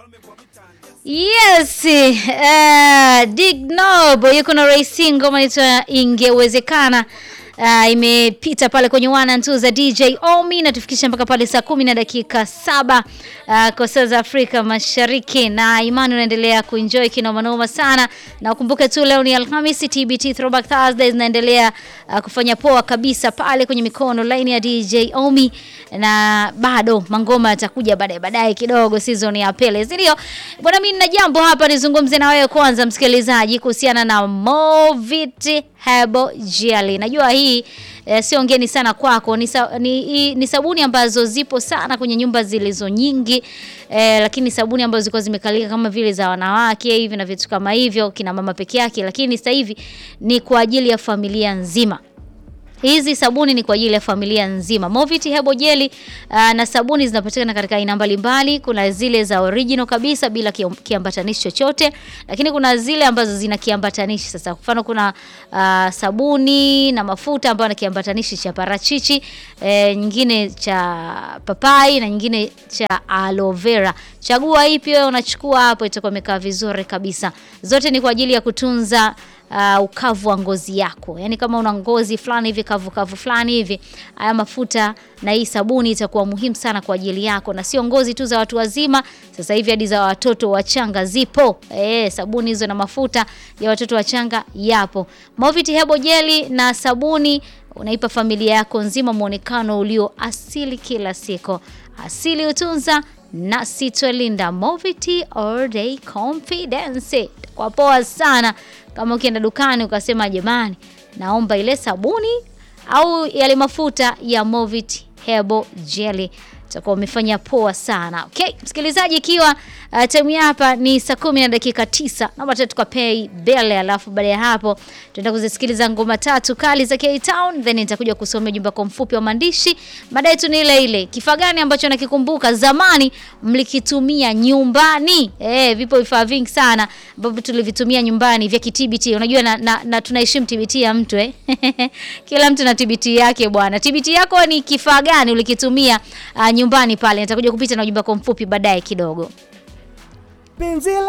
Yes, uh, Dignob yuko na Racing ngoma inaitwa ingewezekana. Uh, imepita pale kwenye one and two za DJ Omi na tufikisha mpaka pale saa kumi na dakika saba uh, kwa saa za Afrika Mashariki, na imani unaendelea kuenjoy kinoma noma sana, na ukumbuke tu leo ni Alhamisi, TBT Throwback Thursday zinaendelea uh, kufanya poa kabisa pale kwenye mikono line ya DJ Omi, na bado mangoma yatakuja baadaye baadaye kidogo, season ya pele, si ndio bwana? Mimi nina jambo hapa nizungumze na wewe kwanza, msikilizaji, kuhusiana na Movit Herbal Jelly. Najua hii eh, sio ngeni sana kwako, ni, sa, ni, ni sabuni ambazo zipo sana kwenye nyumba zilizo nyingi eh, lakini sabuni ambazo zilikuwa zimekalika kama vile za wanawake hivi na vitu kama hivyo, kina mama peke yake, lakini sasa hivi ni kwa ajili ya familia nzima. Hizi sabuni ni kwa ajili ya familia nzima. Movit Herbal Jelly uh, na sabuni zinapatikana katika aina mbalimbali. Kuna zile za original kabisa bila kiambatanishi chochote, lakini kuna zile ambazo zina kiambatanishi. Sasa kwa mfano kuna uh, sabuni na mafuta ambayo na kiambatanishi cha parachichi, e, nyingine cha papai na nyingine cha aloe vera. Chagua ipi wewe unachukua hapo, itakuwa imekaa vizuri kabisa. Zote ni kwa ajili ya kutunza Uh, ukavu wa ngozi yako, yaani kama una ngozi fulani hivi kavu kavu fulani hivi, haya mafuta na hii sabuni itakuwa muhimu sana kwa ajili yako, na sio ngozi tu za watu wazima, sasa hivi hadi za watoto wachanga zipo. Eh, sabuni hizo na mafuta ya watoto wachanga yapo. Movit Herbal Jelly na sabuni unaipa familia yako nzima muonekano ulio asili kila siku. Asili utunza na sitwalinda. Movit all day confidence kwa poa sana kama ukienda dukani ukasema jamani, naomba ile sabuni au yale mafuta ya Movit Herbal Jelly, utakuwa umefanya poa sana. Okay, msikilizaji, ikiwa uh, time hapa ni saa kumi na dakika tisa, naomba tu tukapei bele, alafu baada ya hapo tutaenda kuzisikiliza ngoma tatu kali za K Town, then nitakuja kusomea ujumbe kwa mfupi wa maandishi. Baadaye tu ni ile ile, kifaa gani ambacho nakikumbuka zamani mlikitumia nyumbani? Eh, vipo vifaa vingi sana ambavyo tulivitumia nyumbani vya TBT. Unajua na, na, na tunaheshimu TBT ya mtu eh. Kila mtu na TBT yake bwana. TBT yako ni kifaa gani ulikitumia uh, nyumbani pale? Nitakuja kupita na ujumbe kwa mfupi baadaye kidogo. Penzi